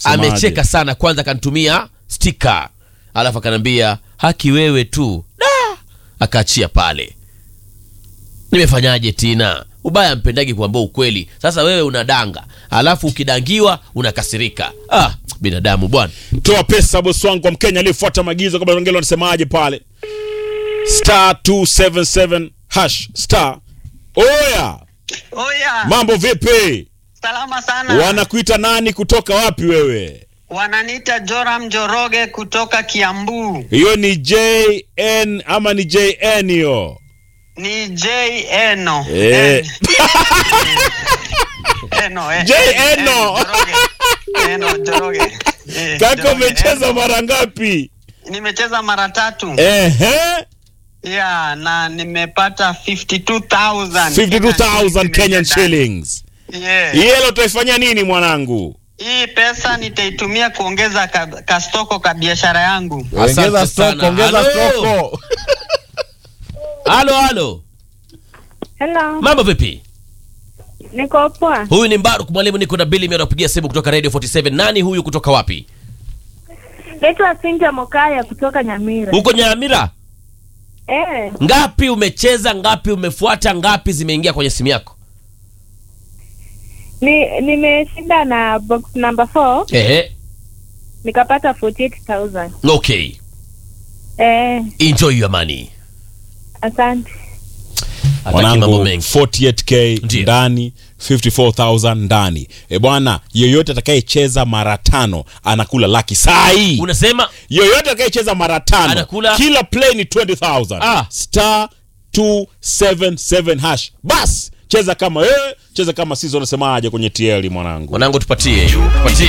Semaje? amecheka sana kwanza akanitumia stika alafu akanambia haki wewe tu da akaachia pale nimefanyaje tina ubaya mpendagi kuambia ukweli sasa wewe unadanga alafu ukidangiwa unakasirika ah binadamu bwana toa pesa bosi wangu kwa mkenya aliyefuata maagizo kabla ongelo anasemaje pale star 277 hash star oya Oya, mambo vipi salama sana. wanakuita nani kutoka wapi wewe Wananiita Joram Joroge kutoka Kiambu. hiyo ni jn ama ni jn hiyo Ni J Eno. Eh. Eno, eh. J Eno. Joroge. Eno Joroge. Eh, kaka Joroge, umecheza Eno. mara ngapi Nimecheza mara tatu. ehe Yeah, na nimepata 52,000. 52000 kenyan shillings Yeah. hii hela utaifanyia nini mwanangu Hii pesa nitaitumia kuongeza ka, kastoko ka biashara yangu. Asante ongeza sana. stoko ongeza Halo. stoko halo halo Hello, mambo vipi niko poa. huyu ni mbaruk mwalimu niko na bili anakupigia simu kutoka radio 47 nani huyu kutoka wapi Naitwa Cynthia Mokaya kutoka Nyamira. huko nyamira Eh, ngapi umecheza ngapi umefuata ngapi zimeingia kwenye simu yako ni nimeshinda na box number 4 ehe nikapata 48000. okay Eh, enjoy your money asante. Hataki mambo mwanangu mengi 48k Ndiyo. ndani 54000 ndani e bwana yeyote atakayecheza mara tano anakula laki sai unasema yoyote atakayecheza mara tano Anakula? kila play ni 20000 Ah. star 277 hash bas cheza kama wewe cheza kama sisi unasemaje kwenye tl mwanangu mwanangu tupatie hiyo tupatie